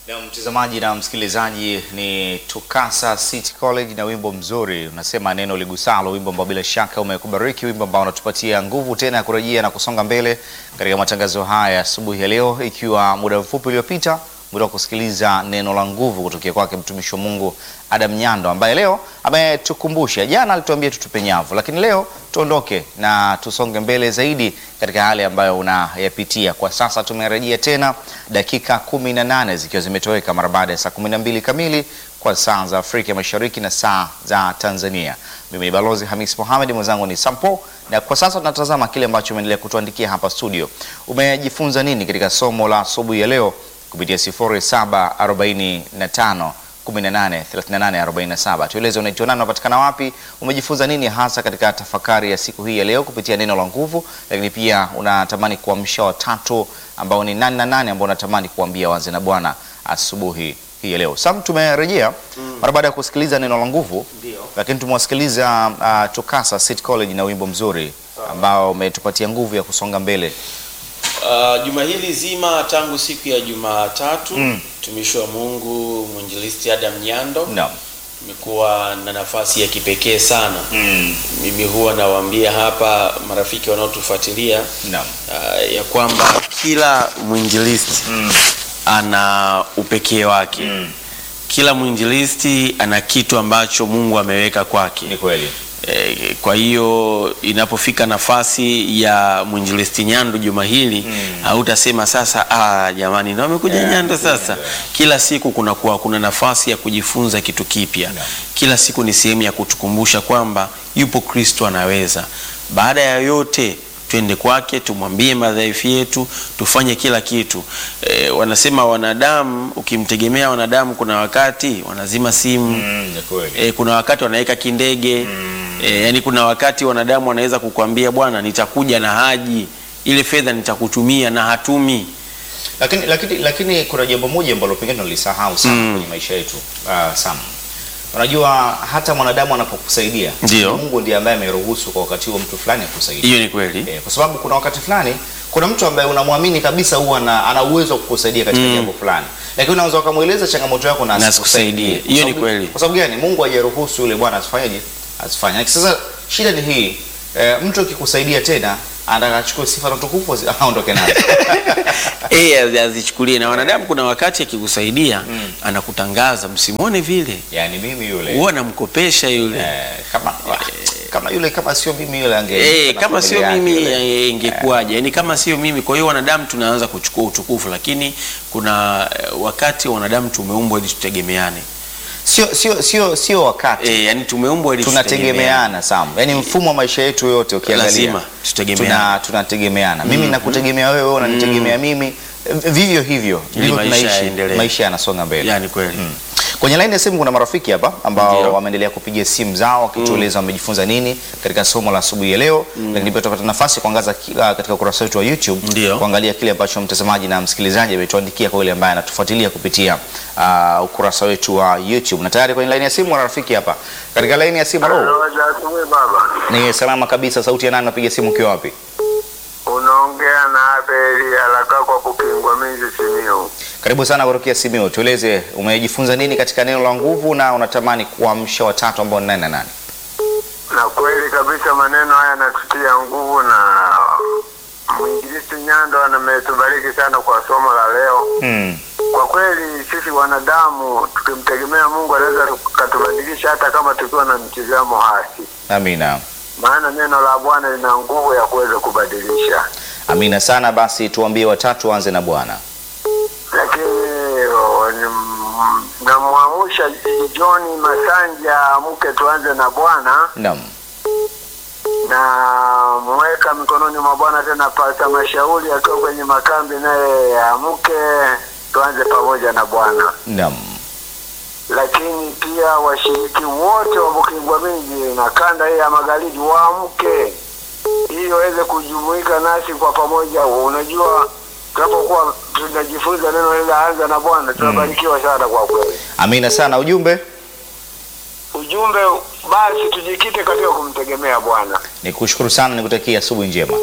Na mtazamaji na msikilizaji, ni Tukasa City College na wimbo mzuri unasema neno ligusalo, wimbo ambao bila shaka umekubariki, wimbo ambao unatupatia nguvu tena ya kurejea na kusonga mbele katika matangazo haya asubuhi ya leo, ikiwa muda mfupi uliopita muda wa kusikiliza neno la nguvu kutokea kwake mtumishi wa Mungu Adam Nyando ambaye leo ametukumbusha. Jana alituambia tutupe nyavu, lakini leo tuondoke na tusonge mbele zaidi katika hali ambayo unayapitia kwa sasa. Tumerejea tena dakika kumi na nane zikiwa zimetoweka mara baada ya saa kumi na mbili kamili kwa saa za Afrika Mashariki na saa za Tanzania. Mimi ni Balozi Hamis Mohamed, mwenzangu ni Sampo, na kwa sasa tunatazama kile ambacho umeendelea kutuandikia hapa studio. Umejifunza nini katika somo la asubuhi ya leo kupitia 0745 18 38 47. Tueleze unaitwa nani, unapatikana wapi, umejifunza nini hasa katika tafakari ya siku hii ya leo kupitia neno la nguvu, lakini pia unatamani kuamsha watatu ambao ni nani na nani ambao unatamani kuambia waze na Bwana asubuhi hii ya leo. Sam, tumerejea mara baada ya kusikiliza neno la nguvu, Ndio. lakini tumewasikiliza uh, Tukasa City College na wimbo mzuri ambao umetupatia nguvu ya kusonga mbele. Uh, juma hili zima tangu siku ya Jumatatu Mm. mtumishi wa Mungu mwinjilisti Adam Nyando Naam. imekuwa na nafasi ya kipekee sana. Mimi huwa nawaambia hapa marafiki wanaotufuatilia Naam. uh, ya kwamba kila mwinjilisti ana upekee wake. Mm. Kila mwinjilisti ana kitu ambacho Mungu ameweka kwake. Ni kweli. Eh, kwa hiyo inapofika nafasi ya mwinjilisti Nyando juma hili hautasema sasa, ah, jamani na wamekuja Yeah, Nyando sasa. yeah. Kila siku kuna kuwa, kuna nafasi ya kujifunza kitu kipya. Yeah. Kila siku ni sehemu ya kutukumbusha kwamba yupo Kristo anaweza. Baada ya yote twende kwake, tumwambie madhaifu yetu, tufanye kila kitu. E, wanasema wanadamu, ukimtegemea wanadamu, kuna wakati wanazima simu Mm, ni kweli. e, kuna wakati wanaweka kindege e, yani kuna wakati wanadamu wanaweza kukwambia bwana, nitakuja na haji ile fedha nitakutumia na hatumi. Lakini, lakini, lakini kuna jambo moja ambalo pengine ulisahau sana Mm. kwenye maisha yetu uh, Sam. Unajua hata mwanadamu anapokusaidia Ndio. Mungu ndiye ambaye ameruhusu kwa wakati huo mtu fulani akusaidia. Hiyo ni kweli. Eh, kwa sababu kuna wakati fulani kuna mtu ambaye unamwamini kabisa huwa ana, ana uwezo wa kukusaidia katika Mm. jambo fulani, lakini unaweza ukamweleza changamoto yako na Na asikusaidie. asikusaidie. Kwa Hiyo ni sababu- kweli. Kwa sababu gani? Mungu hajaruhusu yule bwana asifanyeje, asifanye. Sasa shida ni hii eh, mtu akikusaidia tena anataka achukue sifa na utukufu azi- aondoke nazo. Eh, azichukulie na wanadamu. Kuna wakati akikusaidia anakutangaza, msimwone vile, yani mimi yule huwa anamkopesha yule Eh, kama kama yule kama sio mimi yule ange Eh, kama na sio familia mimi yake yule. eh, ingekuwaje? Yaani kama sio mimi. Kwa hiyo wanadamu tunaanza kuchukua utukufu, lakini kuna eh, wakati wanadamu tumeumbwa ili tutegemeane. sio sio sio sio wakati Eh, yani tumeumbwa ili tunategemeana Sam, yaani mfumo wa maisha yetu yote ukiangalia Lazima tutegemeane. tuna tunategemeana mimi nakutegemea wewe, wewe unanitegemea mimi, vivyo hivyo Ili ndivyo maisha tunaishi, yaendelee. maisha yanasonga mbele. Yani kweli. Kwenye laini ya simu kuna marafiki hapa ambao Ndio. wameendelea kupiga simu zao wakitueleza wamejifunza nini katika somo la asubuhi ya leo, lakini pia tutapata nafasi ya kuangaza kila katika ukurasa wetu wa YouTube Ndio. kuangalia kile ambacho mtazamaji na msikilizaji ametuandikia kwa yule ambaye anatufuatilia kupitia uh, ukurasa wetu wa YouTube. Na tayari kwenye laini ya simu wana rafiki hapa katika laini ya simu. Halo, Roja asubuhi baba, ni salama kabisa. Sauti ya nani? Napiga simu ukiwa wapi? unaongea na Abeli haraka kwa kupingwa minzi Simiyu. Karibu sana kutokea Simiyu. Tueleze umejifunza nini katika neno la nguvu na unatamani kuamsha watatu ambao ni nani na nani? Na kweli kabisa maneno haya yanatutia nguvu, na mwinjilisti Nyando ametubariki sana kwa somo la leo. Hmm. Kwa kweli sisi wanadamu tukimtegemea Mungu anaweza katubadilisha hata kama tukiwa na mtizamo hasi, Amina. maana neno la Bwana lina nguvu ya kuweza kubadilisha. Amina sana. Basi tuambie watatu, anze na Bwana. lakini oh, ni- namwamusha John Masanja mke tuanze na Bwana Naam. na mweka mikononi mwa Bwana tena pata mashauri akiwa kwenye makambi naye amke tuanze pamoja na Bwana Naam. lakini pia washiriki wote wa Bukingwa Miji na kanda hii ya magharibi waamke ili waweze kujumuika nasi kwa pamoja. Unajua, tunapokuwa tunajifunza neno hili la anza na Bwana tunabarikiwa sana kwa kweli. Amina sana. Ujumbe Ujumbe basi, tujikite katika kumtegemea Bwana. ni kushukuru sana, nikutakia asubuhi njema.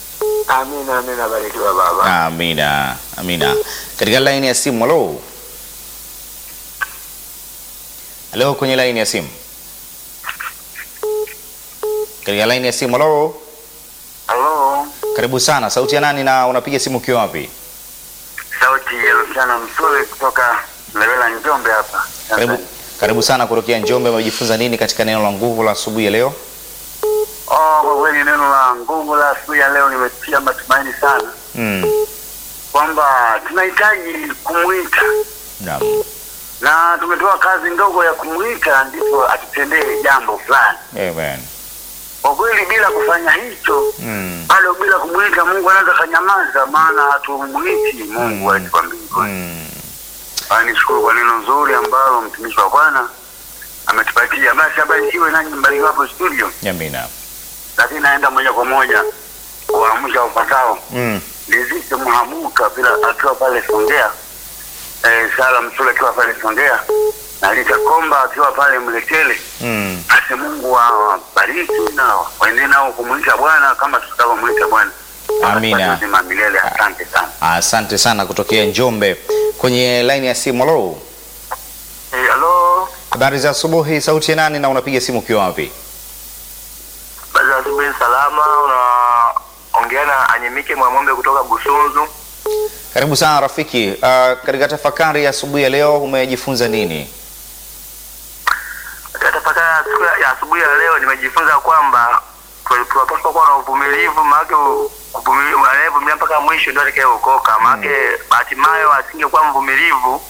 Amina, amina, barikiwa baba. Amina. Amina. Katika laini ya simu, halo. Halo, kwenye laini ya simu. Katika laini ya simu. Halo, Halo, karibu sana. Sauti ya nani na unapiga simu ukiwa wapi? sauti ya Luciano Msule kutoka Lewela Njombe hapa. Karibu, karibu sana kutokea Njombe. Umejifunza nini katika neno la nguvu la asubuhi ya leo? Oh, kwa kweli neno la nguvu la asubuhi ya leo limetia matumaini sana Mm. kwamba tunahitaji kumwita Naam. na tumepewa kazi ndogo ya kumwita, ndipo atutendee jambo fulani. Amen. Kwa kweli bila kufanya hicho Mm. bado bila kumwita Mungu anaweza kanyamaza, maana hatumwiti Mungu Mm. wetu wa mbinguni. Mm. Ah, Nishukuru kwa neno nzuri ambalo mtumishi wa Bwana ametupatia. Basi abarikiwe nanyi mbarikiwe hapo studio, Amina. lakini naenda moja kwa moja kuamsha ufatao Mm. Lizike Mhamuka bila akiwa pale Songea, eh, Sala Msule akiwa pale Songea na Lita Komba akiwa pale Mletele. Mm. Basi Mungu awabariki na waende nao kumwita Bwana kama tutakavyomwita Bwana. Amina. Wakapate uzima milele. Asante sana. Asante sana kutokea Njombe. Kwenye laini ya simu. Halo, Eh, Halo, habari za asubuhi. Sauti ya nani na unapiga simu ukiwa wapi? baza asubuhi salama. Unaongea na Anyemike Mwamombe kutoka Busunzu. Karibu sana rafiki. Uh, katika tafakari ya asubuhi ya leo umejifunza nini? Katika tafakari ya siku ya- ya asubuhi ya leo nimejifunza kwamba tu- tunapaswa kuwa na uvumilivu, maanake u- kuvumili- anayevumilia mpaka mwisho ndio atakayeokoka. Maanake hatimaye asingekuwa mvumilivu,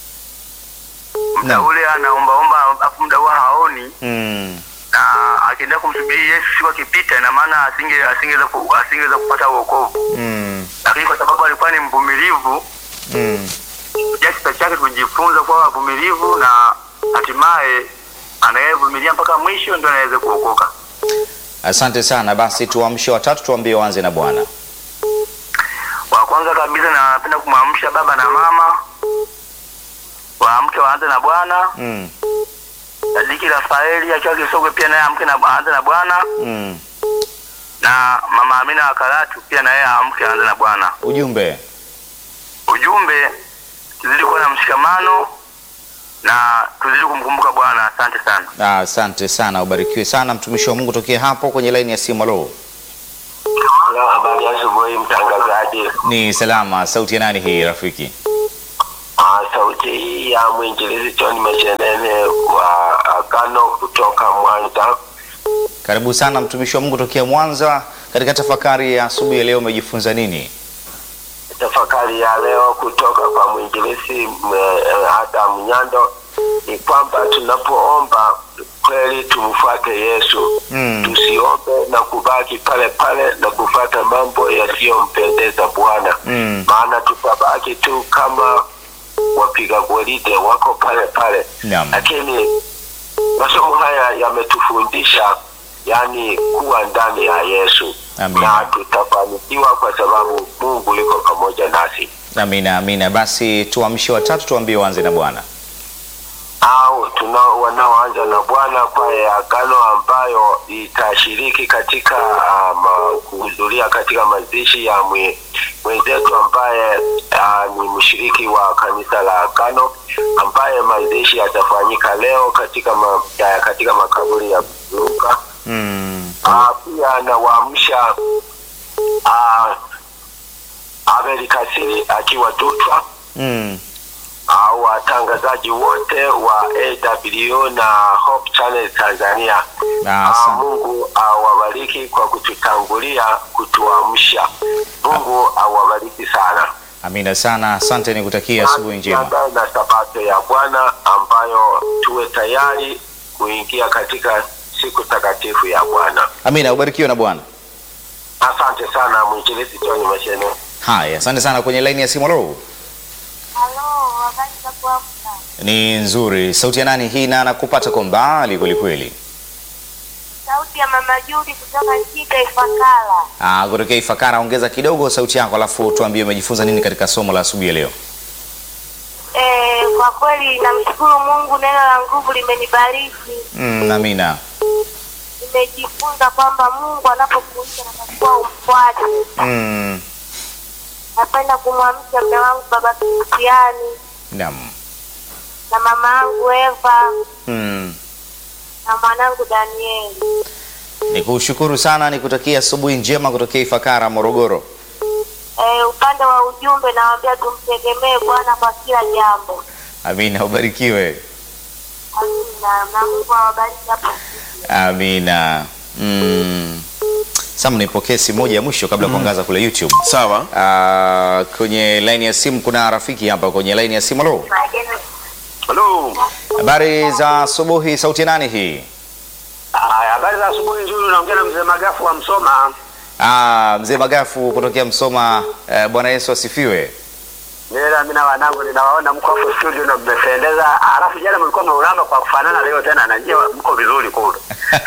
muda Naam. ule anaombaomba, afu muda huo haoni, Mm. na akiendelea kumsubiri Yesu siku akipita, ina maana asinge asingeweza ku- asingeweza kupata uokovu, Mm. lakini kwa sababu alikuwa ni mvumilivu Mm. kupitia kisa chake tumejifunza kuwa wavumilivu na hatimaye anayevumilia mpaka mwisho ndio anaweza kuokoka. Asante sana. Basi tuamshe watatu, tuambie waanze na Bwana. Wa kwanza kabisa napenda kumwamsha baba na mama waamke waanze na Bwana. Mm. Sadiki Rafaeli akiwa Kisogwe pia naye amke na aanze na Bwana, Mm. na mama Amina wa Karatu pia naye amke aanze na Bwana. Ujumbe. Ujumbe, tuzidi kuwa na mshikamano na tuzidi kumkumbuka Bwana. Asante sana. Ah, Asante sana, ubarikiwe sana mtumishi wa Mungu tokea hapo kwenye laini ya simu. Halo, Habari ya asubuhi mtangazaji. ni salama. Sauti ya nani hii rafiki? Ah, sauti hii ya mwinjilizi John Mashenene wa Agano kutoka Mwanza. Karibu sana mtumishi wa Mungu tokea Mwanza. Katika tafakari ya asubuhi ya leo umejifunza nini? Tafakari ya leo kutoka kwa mwinjilizi m- eh, Adam Nyando ni kwamba tunapoomba kweli tumfuate Yesu, Mm. tusiombe na kubaki pale pale na kufuata mambo yasiyompendeza Bwana, Mm. maana tutabaki tu kama wapiga gwaride wako pale pale Naam. lakini masomo haya yametufundisha yani kuwa ndani ya Yesu Amina. na tutafanikiwa kwa sababu Mungu yuko pamoja nasi. Amina, amina. Basi tuamshe watatu, tuambie waanze na Bwana. Au tunao wanaoanza na Bwana kwa ya agano ambayo itashiriki katika uh, ma, kuhudhuria katika mazishi ya mwe, mwenzetu ambaye uh, ni mshiriki wa kanisa la agano ambaye mazishi yatafanyika leo katika ma, ya, katika makaburi ya Luka. Mm. Ah, pia nawaamsha ah, Abel Kasiri akiwa Dutwa Mm. au watangazaji wote wa AW na Hope Channel Tanzania. Ah, Ah, asante. Mungu awabariki kwa kututangulia kutuamsha. Mungu awabariki sana. Amina sana. Asante, nikutakia asubuhi njema. Tuandae na sabato ya Bwana ambayo tuwe tayari kuingia katika siku takatifu ya Bwana. Amina, ubarikiwe na Bwana. Asante sana mwinjilisti John Mashene. Haya, asante sana. Kwenye laini ya simu. Halo, Halo, habari za kuamka? ni nzuri. Sauti ya nani hii? na nakupata kwa mbali kwelikweli. Sauti ya mama Judi kutoka Shika Ifakara. Ah, kutokea Ifakara. Ongeza kidogo sauti yako, alafu tuambie umejifunza nini katika somo la asubuhi ya leo. Eh, kwa kweli namshukuru Mungu, neno la nguvu limenibariki. Mm, amina. Nimejifunza kwamba Mungu anapokuita natakiwa umfuate. Mm, Napenda kumwamsha mume wangu baba Kristiani, naam. na mama yangu Eva Mm. na mwanangu Danieli. Nikushukuru sana, nikutakia asubuhi njema kutokea Ifakara, Morogoro. Eh, upande wa ujumbe nawaambia tumtegemee Bwana kwa kila jambo. Amina, ubarikiwe. Amina. Na Mungu awabariki hapo. Amina. Mm. Sasa nipokee simu moja ya mwisho kabla ya kuangaza kule YouTube. Sawa. Ah, kwenye laini ya simu kuna rafiki hapa kwenye laini ya simu. Halo, Halo. habari za asubuhi. Sauti ya nani hii? Haya, habari za asubuhi nzuri. Unaongea na mzee Magafu wa Msoma. Ah, mzee Magafu kutokea Msoma. Eh, Bwana Yesu asifiwe. Nila mimi na wanangu ninawaona mko hapo studio na mmependeza. Alafu jana mlikuwa mnaulamba kwa kufanana, leo tena najia mko vizuri kule.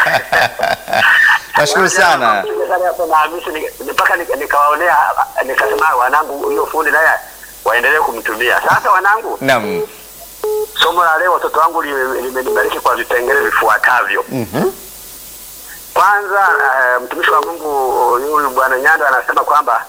Nashukuru sana. Jana hapo na Hamisi ni- mpaka nika- nikawaonea nikasema wanangu hiyo fundi naye waendelee kumtumia. Sasa wanangu, Naam. somo la leo watoto wangu lime- limenibariki kwa vipengele vifuatavyo. Mhm. Kwanza uh, mtumishi wa Mungu huyu bwana Nyando anasema kwamba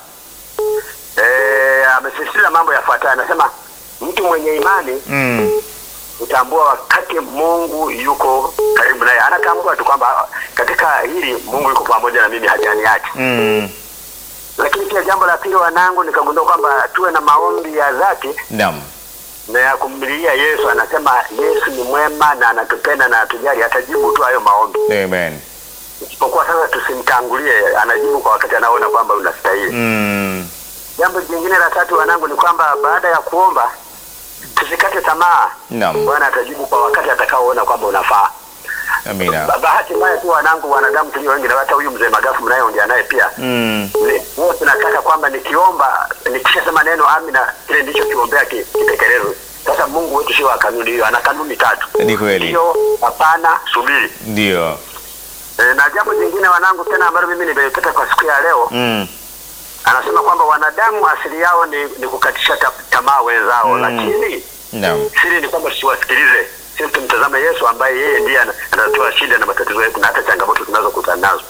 eh, amesisitiza mambo yafuatayo. Anasema mtu mwenye imani Mm. utambua wakati Mungu yuko karibu naye, anatambua tu kwamba katika hili Mungu yuko pamoja na mimi, hajaniacha. Mm. Lakini pia jambo la pili, wanangu, nikagundua kwamba tuwe na maombi ya dhati Naam. na ya kumlilia Yesu. Anasema Yesu ni mwema na anatupenda na atujali, atajibu tu hayo maombi, Amen. isipokuwa sasa tusimtangulie, anajibu kwa wakati anaona kwamba unastahili. Mm. Jambo jingine la tatu wanangu ni kwamba baada ya kuomba tusikate tamaa. Naam. Bwana atajibu kwa wakati atakaoona kwamba unafaa. Amina. Ba- Bahati mbaya tu wanangu, wanadamu tulio wengi, na hata huyu mzee Magafu mnayeongea naye pia Mm. ni- huwa tunataka kwamba nikiomba, nikishasema neno amina, kile ndicho kiombea ki- kitekelezwe. Sasa Mungu wetu sio wa kanuni hiyo, ana kanuni tatu: Ni kweli. ndio, hapana, subiri. Ndio. E, na jambo jingine wanangu tena ambalo mimi nimelipata kwa siku ya leo Mm. anasema kwamba wanadamu asili yao ni, ni kukatisha ta, tamaa wenzao Mm. lakini Naam. siri ni kwamba tusiwasikilize sisi tumtazame yesu ambaye yeye ndiye ana- anatoa shida na matatizo yetu na hata changamoto tunazokutana nazo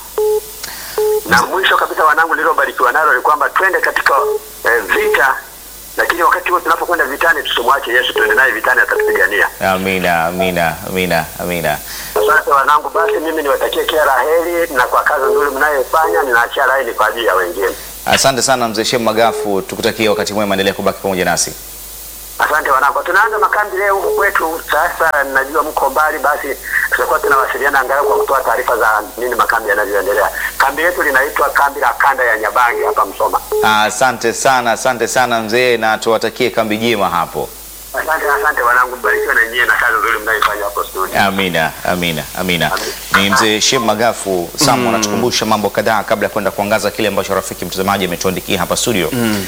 na mwisho kabisa wanangu lilobarikiwa nalo ni kwamba twende katika eh, vita lakini wakati huo tunapokwenda vitani tusimwache yesu tuende naye vitani atatupigania Amina. Amina. Amina. Amina. asante wanangu basi mimi niwatakie kila la heri na kwa kazi nzuri mnayofanya ninaachia laini kwa ajili ya wengine Asante sana mzee Shem Magafu, tukutakia wakati mwema, endelea kubaki pamoja nasi. Asante wanangu, tunaanza makambi leo huku kwetu. Sasa najua mko mbali, basi tutakuwa tunawasiliana angalau kwa kutoa taarifa za nini makambi yanavyoendelea. Kambi letu linaitwa kambi la kanda ya Nyabangi hapa Msoma. Asante sana, asante sana mzee, na tuwatakie kambi jema hapo. Asante, asante wanangu, mbarikiwe na nyie na kazi nzuri mnayoifanya hapo studio. Amina, amina, amina. Ni mzee Shem Magafu Sam anatukumbusha mambo kadhaa kabla ya kwenda kuangaza kile ambacho rafiki mtazamaji ametuandikia hapa studio.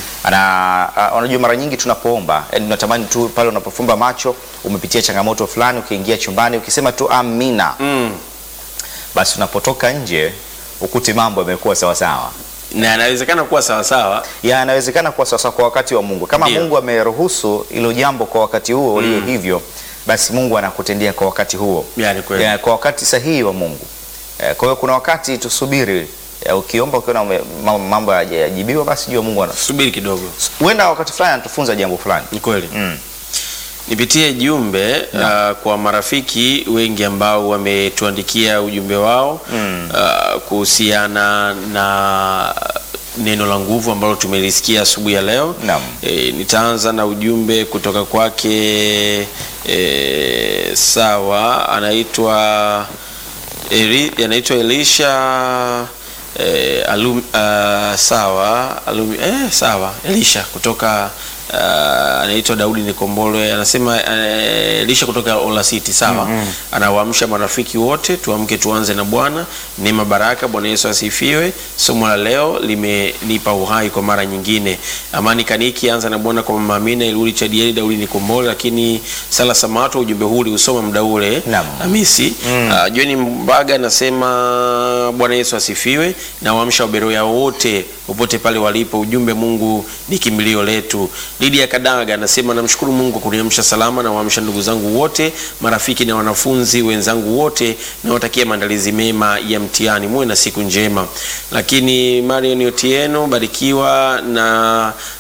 Ana uh, unajua mara nyingi tunapoomba, yani tunatamani tu pale unapofumba macho, umepitia changamoto fulani, ukiingia chumbani ukisema tu amina, Mm. basi unapotoka nje ukute mambo yamekuwa sawa sawa. na yanawezekana kuwa sawasawa yanawezekana kuwa sasa kwa wakati wa Mungu. Kama Ndio. Mungu ameruhusu hilo jambo kwa wakati huo ulio hivyo, basi Mungu anakutendea kwa wakati huo, Yani kweli. Ya, kwa wakati sahihi wa Mungu. Eh, Kwa hiyo kuna wakati tusubiri, eh, ukiomba ukiona ume- ma- mambo hayajajibiwa, basi jua Mungu ana subiri kidogo huenda wakati fulani anatufunza jambo fulani. ni kweli Mm. nipitie jumbe uh, kwa marafiki wengi ambao wametuandikia ujumbe wao Mm. uh, kuhusiana na neno la nguvu ambalo tumelisikia asubuhi ya leo Naam. e, nitaanza na ujumbe kutoka kwake e, sawa anaitwa Eli, anaitwa Elisha eh, alum, uh, sawa alum, eh, sawa Elisha kutoka uh, anaitwa Daudi Nikombolwe anasema eh, Elisha kutoka Ola City sawa anawaamsha marafiki wote tuamke tuanze na Bwana neema baraka Bwana Yesu asifiwe somo la leo limenipa uhai kwa mara nyingine Amani Kaniki anza na Bwana kwa mama Amina Iluli Chadieli Daudi Nikombolwe lakini Sala Samato ujumbe huu uliusoma muda ule Naam. Hamisi mm. uh, John Mbaga anasema Bwana Yesu asifiwe na waamsha waberoya wote popote pale walipo, ujumbe Mungu ni kimbilio letu. Lydia Kadaga anasema namshukuru Mungu kwa kuniamsha salama na waamsha ndugu zangu wote, marafiki na wanafunzi wenzangu wote, nawatakia maandalizi mema ya mtihani, muwe na siku njema. Lakini Marion Otieno barikiwa na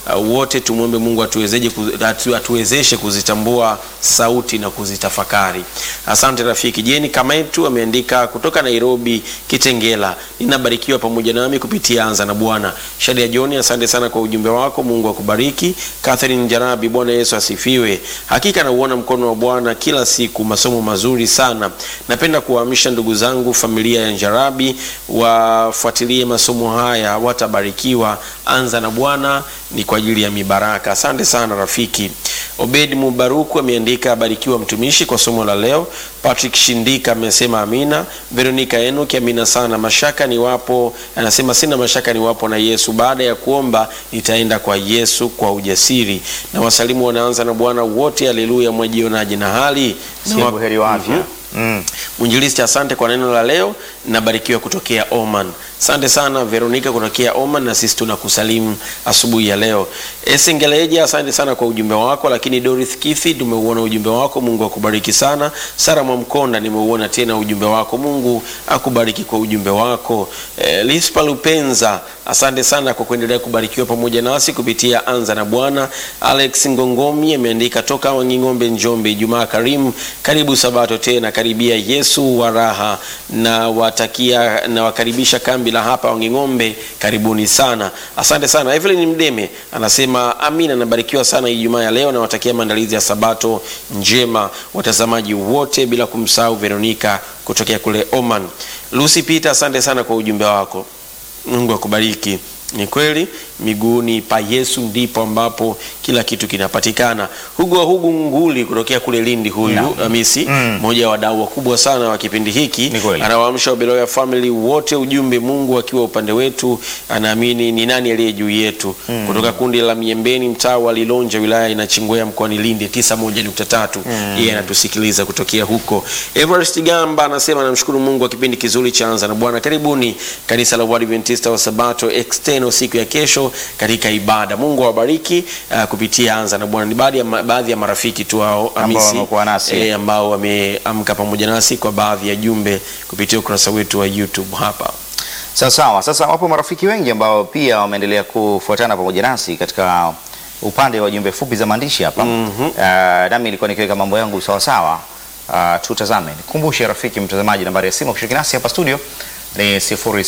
uh, wote tumwombe Mungu atuwezeje kuzi- atu, atuwezeshe kuzitambua sauti na kuzitafakari. Asante rafiki. Jeni Kamaitu ameandika kutoka Nairobi Kitengela, ninabarikiwa pamoja nami kupitia Anza na Bwana. Shadia Joni, asante sana kwa ujumbe wako, Mungu akubariki. Catherine Jarabi, Bwana Yesu asifiwe. Hakika nauona mkono wa Bwana kila siku, masomo mazuri sana. Napenda kuwaamsha ndugu zangu familia ya Njarabi wafuatilie masomo haya, watabarikiwa. Anza na Bwana ni kwa ajili ya mibaraka. Asante sana rafiki. Obed Mubaruku ameandika abarikiwa mtumishi kwa somo la leo. Patrick Shindika amesema amina. Veronica Enoki amina sana. Mashaka ni wapo, anasema sina mashaka ni wapo na Yesu. Baada ya kuomba nitaenda kwa Yesu kwa ujasiri. Na wasalimu wanaanza na Bwana wote, haleluya. Mwajionaje na hali Si Na wa- buheri wa afya. Mhm. Mm. Mwinjilisti, asante kwa neno la leo. Nabarikiwa kutokea Oman. Asante sana Veronica kutokea Oman, na sisi tunakusalimu asubuhi ya leo. Esengeleja, asante sana kwa ujumbe wako. Lakini Dorith Kithi, tumeuona ujumbe wako, Mungu akubariki sana. Sara Mwamkonda, nimeuona tena ujumbe wako, Mungu akubariki kwa ujumbe wako. E, Lispa Lupenza, asante sana kwa kuendelea kubarikiwa pamoja nasi kupitia Anza na Bwana. Alex Ngongomi ameandika toka Wanging'ombe, Njombe. Ijumaa karimu, karibu Sabato tena, karibia Yesu wa raha na watakia na wakaribisha kambi la hapa Wanging'ombe, karibuni sana. Asante sana. Evelyn Mdeme anasema amina, nabarikiwa sana Ijumaa ya leo, nawatakia maandalizi ya Sabato njema watazamaji wote, bila kumsahau Veronica kutokea kule Oman. Lucy Peter, asante sana kwa ujumbe wako. Mungu akubariki. Ni kweli miguuni pa Yesu ndipo ambapo kila kitu kinapatikana. Hugo wa Hugu Nguli kutokea kule Lindi, huyu Naam. Hamisi Mm. mmoja wa wadau wakubwa sana wa kipindi hiki, Ni kweli. anawaamsha Wabeloya family wote ujumbe, Mungu akiwa upande wetu, anaamini ni nani aliye juu yetu. Kutoka kundi la Miembeni, mtaa wa Lilonja, wilaya inachingwea mkoani Lindi 91.3 yeye anatusikiliza kutokea huko. Everest Gamba anasema namshukuru Mungu wa kipindi kizuri cha Anza na Bwana. Karibuni kanisa la Waadventista wa Sabato external siku ya kesho katika ibada. Mungu awabariki uh, kupitia Anza na Bwana. Ni baadhi ya, ma- baadhi ya marafiki tu hao Hamisi, wamekuwa nasi. eh, ambao wameamka pamoja nasi kwa baadhi ya jumbe kupitia ukurasa wetu wa YouTube hapa. Sawa sawa. Sasa wapo marafiki wengi ambao pia wameendelea kufuatana pamoja nasi katika upande wa jumbe fupi za maandishi hapa. Mhm. Uh, nami nilikuwa nikiweka mambo yangu sawa sawa. Uh, tutazame. Nikumbushe rafiki mtazamaji, nambari ya simu kushiriki nasi hapa studio ni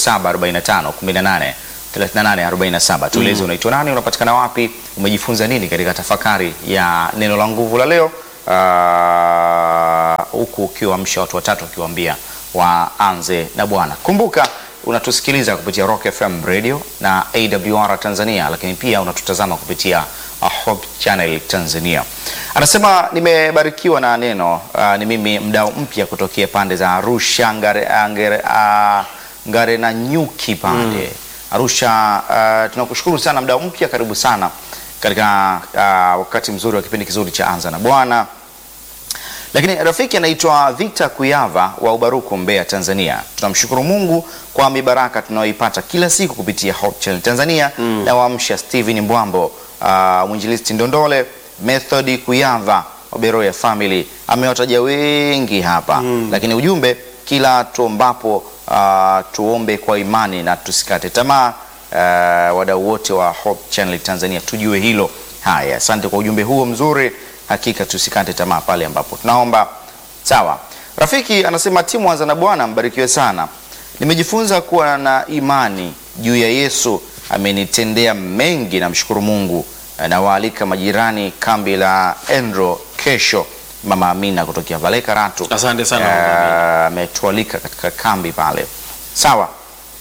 0745 18 38 47. Tueleze unaitwa nani, unapatikana wapi, umejifunza nini katika tafakari ya neno la nguvu la leo, Ah, huku ukiwaamsha watu watatu ukiwaambia waanze na Bwana. Kumbuka unatusikiliza kupitia Rock FM Radio na AWR Tanzania, lakini pia unatutazama kupitia uh, Hope Channel Tanzania. Anasema nimebarikiwa na neno. Uh, ni mimi mdau mpya kutokea pande za Arusha ngare, ngare, uh, ngare na nyuki pande Arusha. Uh, tunakushukuru sana mdau mpya, karibu sana katika uh, wakati mzuri wa kipindi kizuri cha Anza na Bwana. Lakini rafiki anaitwa Victor Kuyava wa Ubaruku, Mbeya, Tanzania. Tunamshukuru Mungu kwa mibaraka tunayoipata kila siku kupitia Hope Channel Tanzania na waamsha Steven Mbwambo, uh, mwinjilisti Ndondole, Method Kuyava wa Beroya Family. Amewataja wengi hapa lakini ujumbe kila tuombapo, uh, tuombe kwa imani na tusikate tamaa. Uh, wadau wote wa Hope Channel Tanzania tujue hilo. Haya, asante kwa ujumbe huo mzuri. Hakika tusikate tamaa pale ambapo tunaomba. Sawa. Rafiki anasema timu Anza na Bwana mbarikiwe sana. Nimejifunza kuwa na imani juu ya Yesu, amenitendea mengi, namshukuru Mungu. Nawaalika majirani kambi la Endro kesho. Mama Amina kutokea Vale Karatu Asante sana, Eh, Mama Amina. ametualika katika kambi pale. Sawa.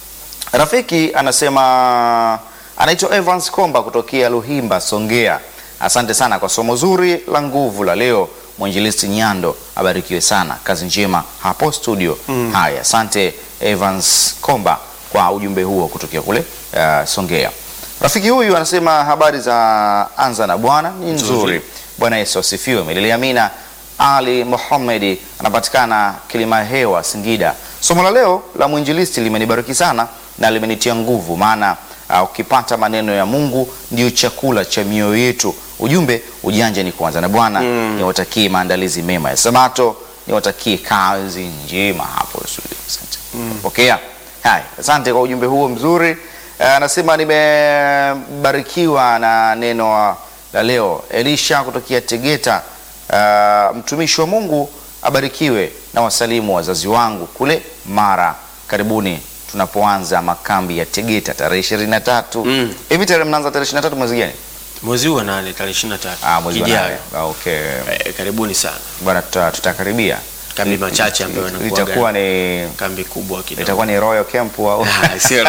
Rafiki anasema anaitwa Evans Komba kutokea Luhimba, Songea. Asante sana kwa somo zuri la nguvu la leo. Mwinjilisti Nyando abarikiwe sana, kazi njema hapo studio. Haya, asante Evans Komba kwa ujumbe huo kutokea kule uh, Songea. Rafiki huyu anasema habari za Anza na Bwana ni nzuri. Bwana Yesu asifiwe. Milele amina. Ali Mohamedi anapatikana Kilima Hewa, Singida. Somo la leo la mwinjilisti limenibariki sana na limenitia nguvu, maana uh, ukipata maneno ya Mungu ndio chakula cha mioyo yetu. Ujumbe ujanja ni kuanza na Bwana. Niwatakie maandalizi mema ya Sabato, niwatakie kazi njema hapo studio. Asante. Pokea. Hai, asante kwa ujumbe huo mzuri. Eh, anasema nimebarikiwa na neno la leo. Elisha kutokea Tegeta. Eh, mtumishi wa Mungu abarikiwe na wasalimu wazazi wangu kule Mara. Karibuni tunapoanza makambi ya Tegeta tarehe ishirini na tatu. Mm. Hivi tarehe mnaanza tarehe ishirini na tatu mwezi gani? mwezi huu wa nane tarehe ishirini na tatu Ah, mwezi wa Kijayo. nane. Ah, okay. Eh, karibuni sana Bwana tuta- tutakaribia. kambi machache ambayo yanakuwa Itakuwa ni kambi kubwa kidogo itakuwa ni Royal Camp au Ah, sio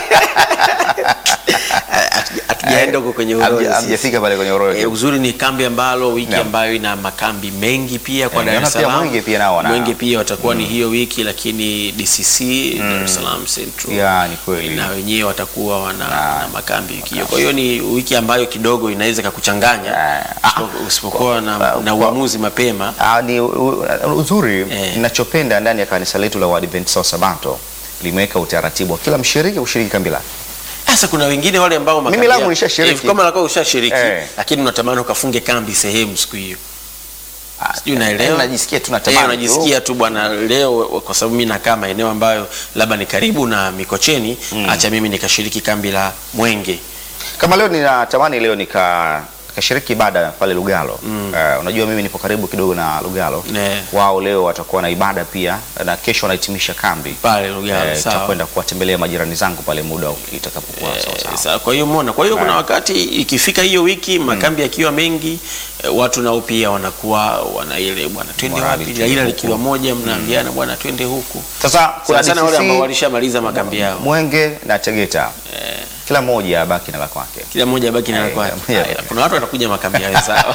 Hatuja- hatujaenda huko kwenye Hamja- urojo sisi. hamjafika pale kwenye Royal Eh, Camp. uzuri ni kambi ambalo wiki Naam. ambayo ina makambi mengi pia kwa Eh, Dar naona es pia Salaam. Mwenge pia nao wana- Mwenge pia watakuwa ni hiyo wiki, lakini DCC Dar es Salaam Central Ya, ni kweli. na wenyewe watakuwa wana, wana makambi wiki hiyo. Kwa hiyo ni wiki ambayo kidogo inaweza kakuchanganya Ah, usipo- usipokuwa na, kwa- na kwa- uamuzi mapema. Ah, ni u- u- uzuri Eh. ninachopenda ndani ya kanisa letu la Waadventista wa Sabato limeweka utaratibu wa kila mshiriki kushiriki kambi lake. Sasa kuna wengine wale ambao Mimi makambi langu yao- nilishashiriki. Eh, kama lako ushashiriki Eh. lakini unatamani ukafunge kambi sehemu siku hiyo. Sijui unaelewa? Eh, najisikia tu Eh, natamani. unajisikia tu bwana, leo kwa sababu mimi nakaa maeneo ambayo labda ni karibu na Mikocheni, acha mimi nikashiriki kambi la Mwenge. Kama leo ninatamani leo nika nikashiriki ibada pale Lugalo. Eh, unajua mimi nipo karibu kidogo na Lugalo. Ne. Wao leo watakuwa na ibada pia na kesho wanahitimisha kambi. Pale Lugalo, Eh, sawa. tutakwenda kuwatembelea majirani zangu pale muda itakapokuwa sawa Eh, sawa. sawa. Kwa hiyo umeona, kwa hiyo kuna wakati ikifika hiyo wiki makambi yakiwa mengi eh, watu nao pia wanakuwa wana ile bwana twende Morali wapi, twende ila huku. likiwa moja mnaambiana bwana twende huku. Sasa kuna Sana sana wale ambao DCC, walishamaliza makambi yao. Mwenge na Tegeta. Kila mmoja abaki na la kwake. Kila mmoja abaki na la Eh, kwake. yeah. Haya, Kuna watu watakuja makambi yao sawa.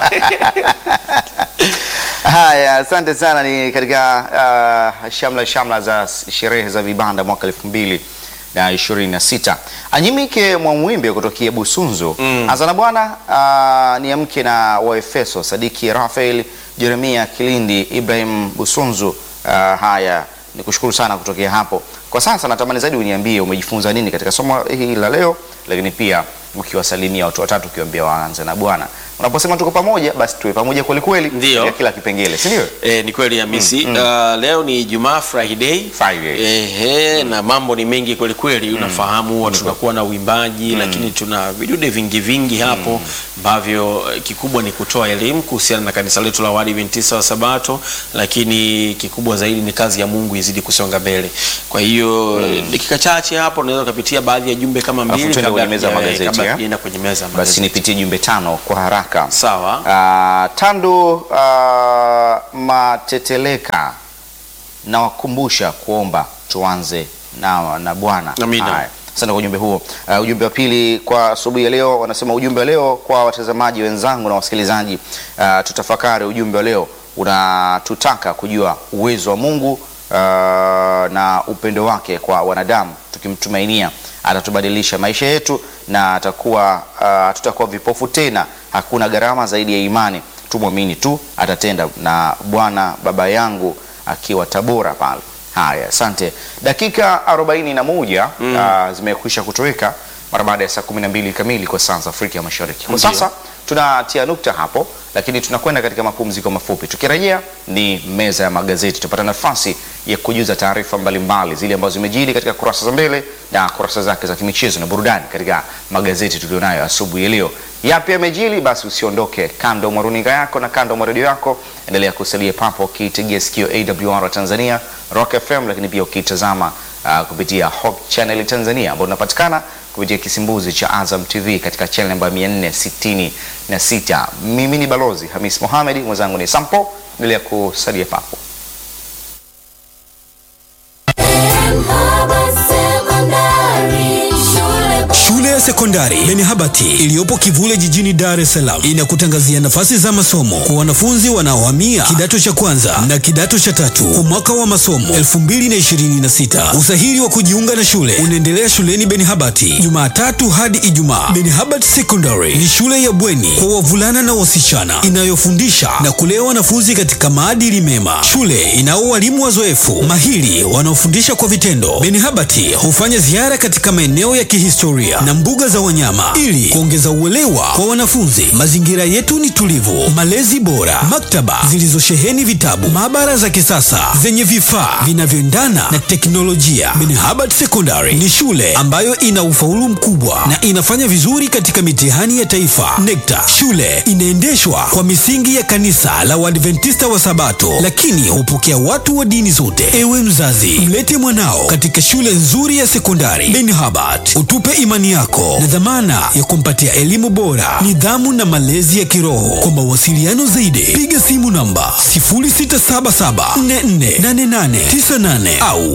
Haya, asante sana. Ni katika uh, shamla shamla za s- sherehe za vibanda mwaka elfu mbili na ishirini na sita. Anyimike Mwamwimbe kutokea Busunzu mm. Azana bwana uh, ni mke na Waefeso Sadiki Rafael Jeremia Kilindi Ibrahim Busunzu. Uh, haya ni kushukuru sana kutokea hapo. Kwa sasa natamani zaidi uniambie umejifunza nini katika somo hili la leo, lakini pia ukiwasalimia watu watatu ukiwaambia waanze na Bwana. Unaposema tuko pamoja, basi tuwe pamoja kweli kweli Ndio. katika kila kipengele, si ndio? Eh, ni kweli Hamisi. Uh, leo ni Ijumaa Friday. Friday. Ehe, na mambo ni mengi kweli kweli. Unafahamu huwa tunakuwa na uimbaji lakini tuna vidude vingi vingi hapo ambavyo eh, kikubwa ni kutoa elimu kuhusiana na kanisa letu la Waadventista wa Sabato, lakini kikubwa zaidi ni kazi ya Mungu izidi kusonga mbele. Kwa hiyo eh, dakika chache hapo unaweza ukapitia baadhi ya jumbe kama Alafu mbili tuende kwenye meza ya hatuja- magazeti, kabla eh? tujaenda kwenye meza ya Basi magazeti. nipitie jumbe tano kwa haraka. Sawa. Uh, Tandu uh, Mateteleka nawakumbusha kuomba tuanze na, na Bwana. Amina. Haya, Asante kwa ujumbe huo. Uh, ujumbe wa pili kwa asubuhi ya leo wanasema ujumbe wa leo kwa watazamaji wenzangu na wasikilizaji, uh, tutafakari ujumbe wa leo unatutaka kujua uwezo wa Mungu uh, na upendo wake kwa wanadamu, tukimtumainia atatubadilisha maisha yetu na atakuwa uh, tutakuwa vipofu tena. Hakuna gharama zaidi ya imani, tumwamini tu atatenda. Na Bwana baba yangu akiwa Tabora pale. Haya, asante. Dakika 41 uh, zimekwisha kutoweka mara baada ya saa 12 kamili kwa saa za Afrika ya Mashariki. Kwa Ndiyo. sasa tunatia nukta hapo, lakini tunakwenda katika mapumziko mafupi. Tukirejea ni meza ya magazeti, tutapata nafasi ya kujuza taarifa mbalimbali zile ambazo zimejili katika kurasa za mbele na kurasa zake za kimichezo na burudani katika magazeti tulionayo asubuhi ya leo. Yapi yamejili? Basi usiondoke kando mwa runinga yako na kando mwa redio yako, endelea kusalia papo ukiitegea sikio AWR Tanzania, Rock FM, lakini pia ukitazama uh, kupitia Hope Channel Tanzania ambao tunapatikana kupitia kisimbuzi cha Azam TV katika channel namba 466. Mimi ni Balozi Hamis Mohamed, mwenzangu ni Sampo. Endelea kusalia papo. Shule ya sekondari Benihabati iliyopo Kivule jijini Dar es Salaam inakutangazia nafasi za masomo kwa wanafunzi wanaohamia kidato cha kwanza na kidato cha tatu kwa mwaka wa masomo 2026. Usahili wa kujiunga na shule unaendelea shuleni Benihabati Jumatatu hadi Ijumaa. Benihabati Secondary ni shule ya bweni kwa wavulana na wasichana inayofundisha na kulea wanafunzi katika maadili mema. Shule inao walimu wazoefu mahiri wanaofundisha kwa vitendo. Benihabati hufanya ziara katika maeneo ya kihistoria na mbuga za za wanyama ili kuongeza uelewa kwa wanafunzi. Mazingira yetu ni tulivu, malezi bora, maktaba zilizosheheni vitabu, maabara za kisasa zenye vifaa vinavyoendana na teknolojia. Benhabad Secondary ni shule ambayo ina ufaulu mkubwa na inafanya vizuri katika mitihani ya taifa NECTA. Shule inaendeshwa kwa misingi ya kanisa la Waadventista wa Sabato, lakini hupokea watu wa dini zote. Ewe mzazi, mlete mwanao katika shule nzuri ya sekondari Benhabad, utupe imani yako na dhamana ya kumpatia elimu bora, nidhamu na malezi ya kiroho. Kwa mawasiliano zaidi, piga simu namba 0677448898 au